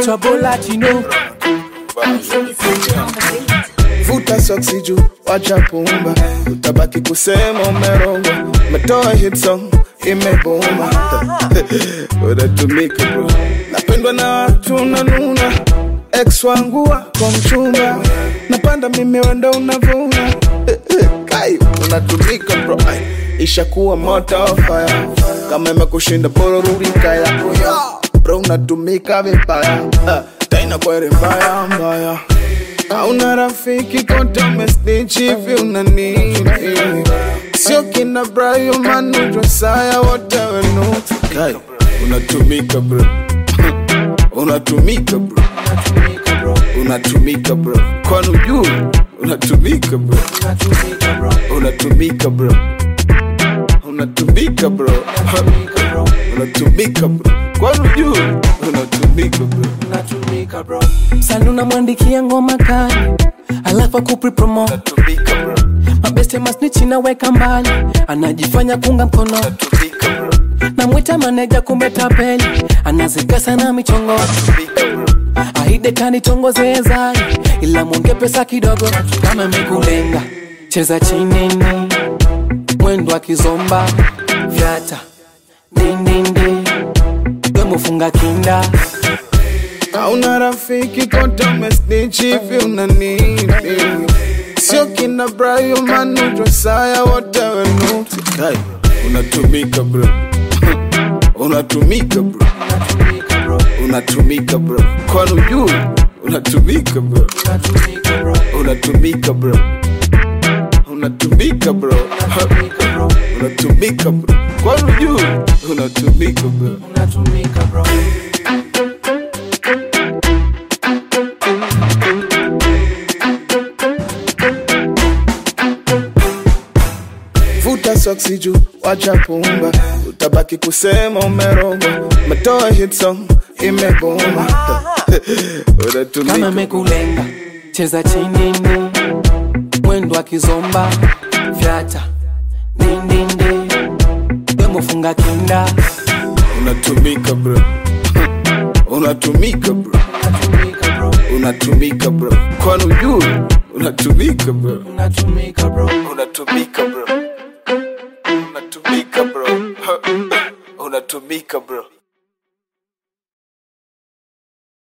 anaitwa Bola Chino. vuta soksi juu wacha pumba utabaki kusema umerogwa umetoa hit song imebuma unatumika bro napendwa na watu nanuna ex wangu wako mchumba napanda mimi wendo unavuna Eh, eh, kai unatumika bro Ai, ishakuwa moto fire kama imekushinda bora rudi kaya bro unatumika vibaya Ah, tena kweli mbaya mbaya Hauna rafiki kote umesnitch hivi una nini? Sio kina Brian Manu Josiah wote wenuti Kai, unatumika bro unatumika bro unatumika bro kwani ujui unatumika bro unatumika bro unatumika bro unatumika bro kwani ujui unatumika bro Msanii unamwandikia ngoma kali, alafu akupi promo. unatumika bro Mabeste masnichi naweka mbali, anajifanya kunga mkono. unatumika bro Namwita maneja kumbe tapeli, anazika sana michongo. unatumika bro Aide kanitongoze zai, ila mwonge pesa kidogo. Kama imekulenga cheza chini ni mwendo wa kizomba vyata dindindi wemufunga kinda Hauna rafiki kote umesnitch hivi una nini? Sio kina Brian Manu Josiah wote wenuti Kai, unatumika bro unatumika bro unatumika bro kwani ujui unatumika bro unatumika bro unatumika bro unatumika bro kwani ujui unatumika bro vuta soksi juu wacha pumba utabaki kusema umerogwa umetoa hit song imebuma kama unatumika imekulenga cheza chini ni mwendo wa kizomba vyata dindindi wemufunga kinda unatumika bro unatumika bro unatumika bro kwani ujui unatumika bro unatumika bro unatumika bro unatumika bro unatumika bro